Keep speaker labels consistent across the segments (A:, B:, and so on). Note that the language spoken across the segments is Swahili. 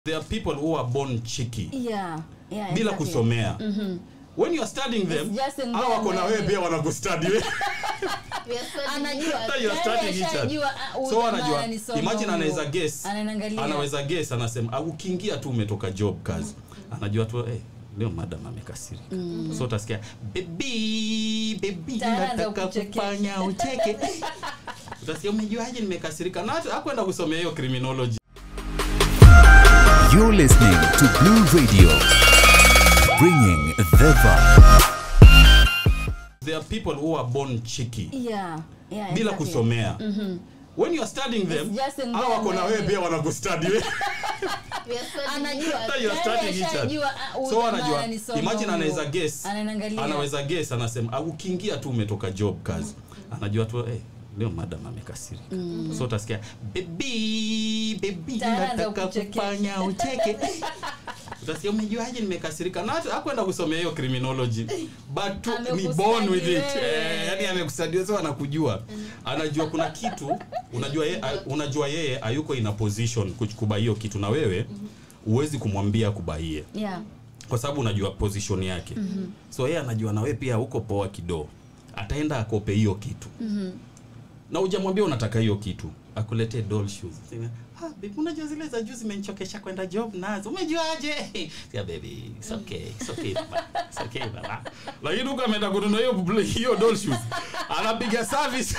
A: There are people who are born cheeky
B: yeah, yeah,
A: bila
B: exactly.
A: kusomea. When you are studying them,
B: It's just in
A: hao
B: their
A: wako na wewe
B: mind.
A: pia wanakustudy wewe.
C: We are studying
B: Anajua.
A: Hata you are studying each other.
B: Ashajua, ah, huyu
A: So
B: jamaa
A: anajua,
B: ananisoma
A: imagine
B: huyu.
A: anaweza guess.
B: Ananiangalia.
A: Anaweza guess anasema ah, ukiingia tu umetoka job kazi. Anajua tu eh leo madam amekasirika. So utasikia baby baby
B: Tayari anaanza
A: nataka
B: kuchekesha.
A: kufanya ucheke. Utasikia umejuaje nimekasirika? Na hata hakwenda kusomea hiyo criminology.
D: You're listening to Blue Radio, bringing the vibe.
A: There are people who are born cheeky
B: Yeah, yeah,
A: bila
B: exactly.
A: kusomea. When you are studying them,
B: It's just in
A: hao
B: their
A: wako na wewe
B: mind.
A: pia wanakustudy wewe.
C: We are studying
B: Anajua.
A: Hata you are
B: Tayari
A: studying each other.
B: ashajua, ah, huyu
A: So
B: jamaa
A: anajua,
B: ananisoma
A: imagine
B: huyu.
A: anaweza guess.
B: Ananiangalia.
A: Anaweza guess anasema ah, ukiingia tu umetoka job kazi. Anajua tu eh leo madam amekasirika. So utasikia baby baby
B: Tayari anaanza
A: nataka
B: kuchekesha.
A: kufanya ucheke. Utasikia umejuaje nimekasirika? Na hata hakwenda kusomea hiyo criminology. But tu, ni
B: Amekustudy
A: born with it.
B: wewe.
A: Eh, yani amekustudy so anakujua. Anajua kuna kitu, unajua yeye unajua yeye hayuko in a position kuchukua hiyo kitu na wewe huwezi kumwambia kubaie
B: Yeah.
A: kwa sababu unajua position yake mm-hmm. so yeye anajua na wewe pia uko poa kidogo ataenda akope hiyo kitu mm-hmm. na hujamwambia unataka hiyo kitu akuletee doll shoes Sema, ah baby unajua zile za juu zimenichokesha kwenda job nazo umejuaje yeah baby it's okay it's okay baba it's okay baba lakini huko ameenda kununua hiyo hiyo doll shoes anapiga service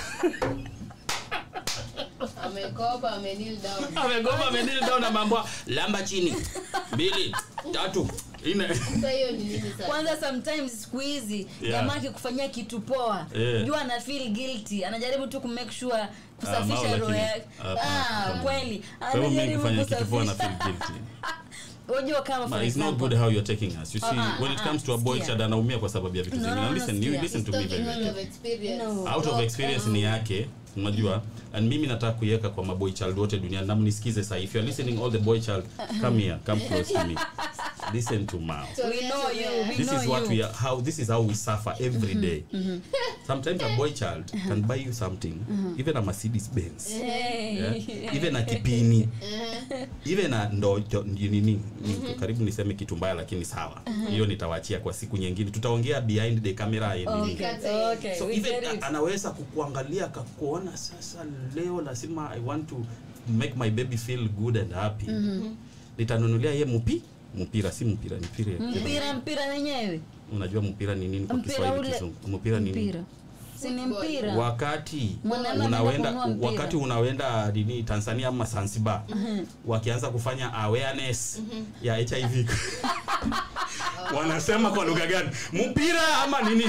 C: amekopa ame kneel down
A: amegoma amenili down na mambo lamba chini mbili tatu nne
C: sasa hiyo ni nini sasa
B: kwanza sometimes siku hizi
A: Yeah.
B: jamaa akikufanyia kitu poa
A: Yeah.
B: jua ana feel guilty anajaribu tu kumake sure
A: Mao,
B: kusafisha roho
A: lakini-
B: yake
A: hapana,
B: ah,
A: hapana.
B: kweli
A: kwa hivyo mimi
B: anajaribu
A: nikifanya kitu poa na
B: kusafisha
A: feel guilty
B: unajua kama for
A: But it's not
B: example
A: good how you're taking us. You see,
B: Uh-uh,
A: when it
B: uh-uh,
A: comes to a boy
B: sikia.
A: child anaumia kwa sababu ya vitu
B: No,
A: zingine.
B: no,
A: Now
B: no,
A: listen, you
B: sikia.
A: listen to me
C: talking
A: very
C: out
A: well.
C: of experience
B: No.
A: Out of
C: Talk
A: experience
C: now.
A: ni yake, unajua, and mimi nataka kuiweka kwa maboy child wote duniani na mnisikize sasa. If you're listening all the boy child, come here, come close to me. Listen to Mao.
C: So
B: We
C: yes,
B: know
C: so
B: you,
C: yeah.
B: we
A: This
B: know
A: is what
B: you.
A: we are how this is how we suffer every day. Sometimes a boy child can buy you something, even a Mercedes Benz.
B: Hey.
A: Yeah? even a kipini even a ndo jo- nini ni- karibu niseme kitu mbaya lakini sawa hiyo nitawachia kwa siku nyingine tutaongea behind the camera in nini.
B: Okay, okay,
A: so
B: we
A: even
B: get
A: a-
B: it.
A: anaweza kukuangalia akakuona sasa leo lazima i want to make my baby feel good and happy nitanunulia ye mupi mpira si mpira ni mpira
B: mpira mpira wenyewe
A: unajua mpira ni nini kwa
B: Mpira
A: Kiswahili
B: ule-
A: kizungu mpira ni nini
B: mpira si ni mpira
A: wakati
B: Mwanaume
A: unawenda
B: anaenda kununua mpira.
A: wakati unawenda nini Tanzania ama Zanzibar wakianza kufanya awareness ya HIV wanasema kwa lugha gani mpira ama nini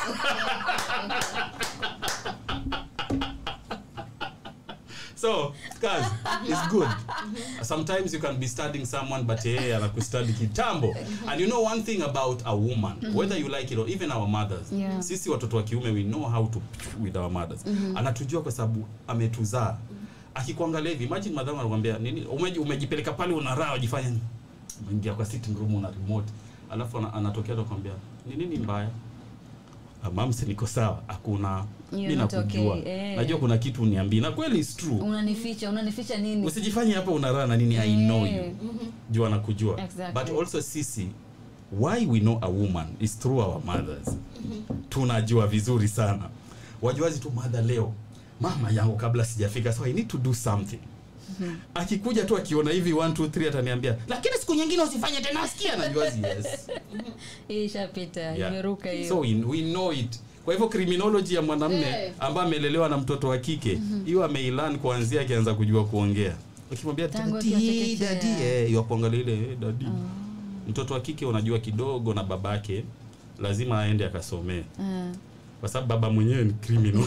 A: so guys it's good sometimes you can be studying someone but yeye anakustudy kitambo and you know one thing about a woman whether you like it or even our mothers
B: Yeah.
A: sisi watoto wa kiume we know how to with our mothers anatujua kwa sababu ametuzaa akikuangalia hivi imagine madhamu anakuambia nini umeji, umejipeleka pale una raha wajifanya nini? umeingia kwa sitting room una remote alafu ana- anatokea anakuambia ni nini mbaya "Ah, mams niko sawa hakuna
B: You're
A: mi
B: not
A: nakujua
B: okay, eh.
A: najua kuna kitu uniambii na kweli is true
B: unanificha unanificha nini
A: usijifanye hapa una raha na nini i know
B: Eh.
A: you juu anakujua
B: Exactly.
A: but also sisi why we know a woman is through our mothers tunajua vizuri sana wajuazi tu mother leo mama yangu kabla sijafika so i need to do something akikuja tu akiona hivi 1 2 3 ataniambia lakini siku nyingine usifanye tena sikia najuazi yes
B: hii ishapita
A: Yeah.
B: imeruka hiyo
A: so we, we know it kwa hivyo criminology ya mwanamme
C: Eh.
A: ambaye amelelewa na mtoto wa kike hiyo ameilan kuanzia akianza kujua kuongea ukimwambia
B: Tangu
A: dadi
B: akiwa chekechea.
A: dadi eh yu kuangalia ile eh, dadi mtoto wa kike unajua kidogo na babake lazima aende akasomee
B: Ah.
A: kwa sababu baba mwenyewe ni criminal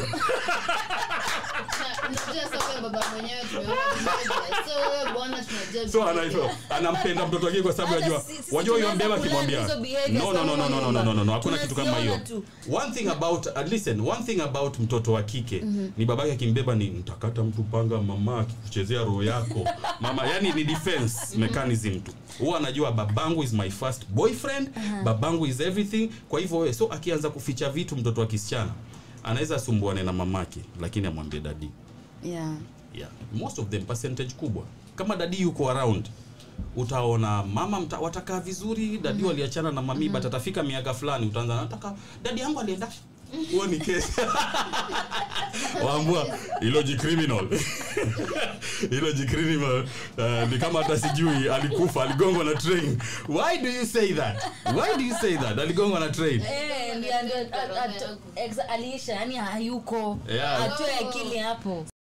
C: Unajua sasa wewe baba mwenyewe tumeona vizuri. So wewe bwana tunajua
A: so
C: vizuri.
A: anaitwa anampenda mtoto wake kwa sababu
B: Hata
A: ajua
B: si- sisi
A: wajua hiyo
B: tunaanza
A: mbeba
B: kulearn
A: akimwambia
B: hizo behaviors
A: no no no no
B: kama
A: no no no no no no hakuna kitu kama hiyo
B: Tunaziona tu.
A: one thing about uh, listen one thing about mtoto wa kike ni babake akimbeba ni mtakata mtu panga mama akikuchezea roho yako mama yani ni defense mechanism tu huwa anajua babangu is my first boyfriend babangu is everything kwa hivyo wewe so akianza kuficha vitu mtoto wa kisichana anaweza asumbuane na mamake lakini amwambie dadi
B: yeah
A: yeah. most of them percentage kubwa kama dadi yuko around utaona mama mta, watakaa vizuri dadi waliachana na mami but atafika miaka fulani utaanza nataka dadi yangu alienda huo ni kesi waambua hilo jicriminal hilo jicriminal uh, ni kama hata sijui alikufa aligongwa na train why do you say that why do you say that aligongwa na train
B: Eh, ndio- ndio- at- at- exa- aliisha yani hayuko
A: Yeah.
B: atoe akili hapo